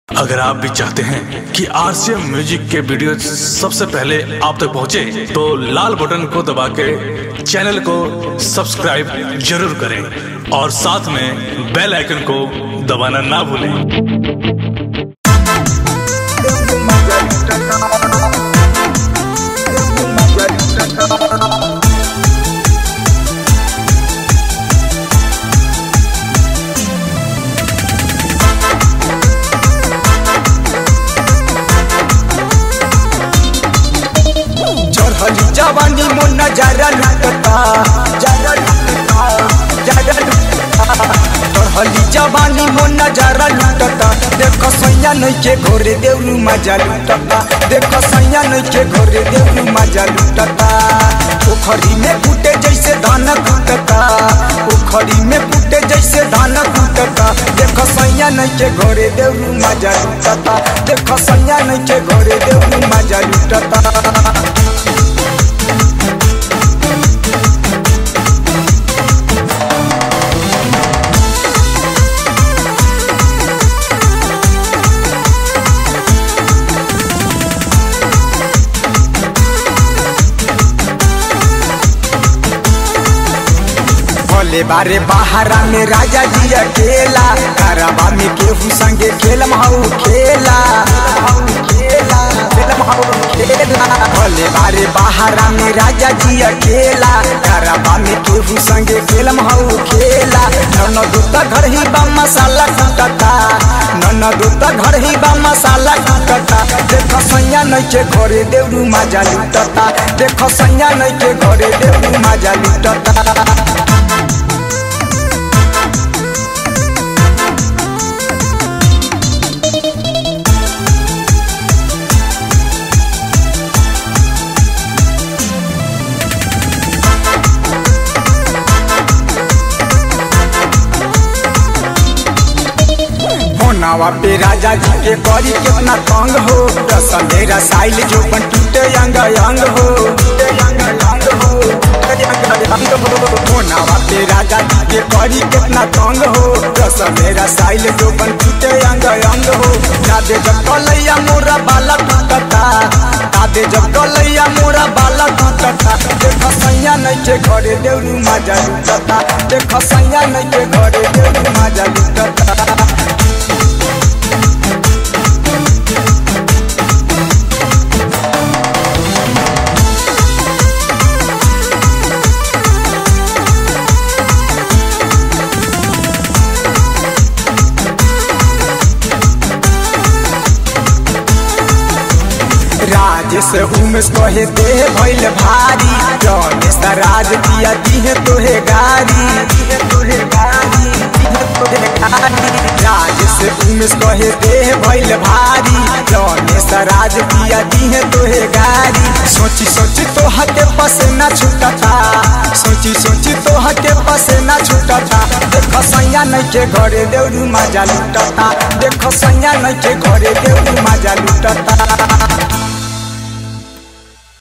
अगर आप भी चाहते हैं कि आरसीएम म्यूजिक के वीडियो सबसे पहले आप तक पहुंचे, तो लाल बटन को दबा के चैनल को सब्सक्राइब जरूर करें और साथ में बेल आइकन को दबाना ना भूलें चढ़ली जवानी मोन नजारा लुटता जरा लुटता जरा लुटता चढ़ली जवानी मोन नजारा लुटता देखो सैया नइखे घोरे देवरू मजा लुटता देखो सैया नइखे घोरे देवरू मजा लुटता पोखरी में फूटे जैसे धान कूटता पोखरी में फूटे जैसे धान कूटता देखो सैया नइखे घोरे देवरू मजा लुटता देखो सैया नइखे घोरे देवरू मजा लुटता भोले बारे बहारा में राजा जी अकेला कारवा में केहू संगे खेलम हऊ खेला खेलम हऊ खेला भोले बारे बहारा में राजा जी अकेला कारवा में केहू संगे खेलम हऊ खेला नन दूता घर ही बा मसाला कुटता नन दूता घर ही बा मसाला कुटता देखो सैया नइखे घरे देवरू मजा लुटता देखो सैया नइखे घरे देवरू मजा लुटता होनावा पे राजा जी के करी कितना तंग हो रस मेरा साइल जो बन टूटे अंग अंग हो टूटे अंग अंग हो टूटे अंग अंग हो होनावा पे राजा जी के करी कितना तंग हो रस मेरा साइल जो बन टूटे अंग अंग हो दादे जब कलैया मोरा बाला टूटता दादे जब कलैया मोरा बाला टूटता देखो सैया नइखे घरे देवरू मजा लुटता देखो सैया नइखे घरे देवरू मजा लुटता राजेश उमेश कहे दे भइल भारी रमेश त राज दिया दिहे तोहे गारी दिहे तोहे गारी दिहे तोहे गारी राजेश उमेश कहे दे भइल भारी रमेश त राज दिया दिहे तोहे गारी सोची सोची तोहा के पसेना छूटता सोची सोची तोहा के पसेना छूटता देखो सैया नइखे घरे देवरू मजा लुटता देखो सैया नइखे घरे देवरू मजा लुटता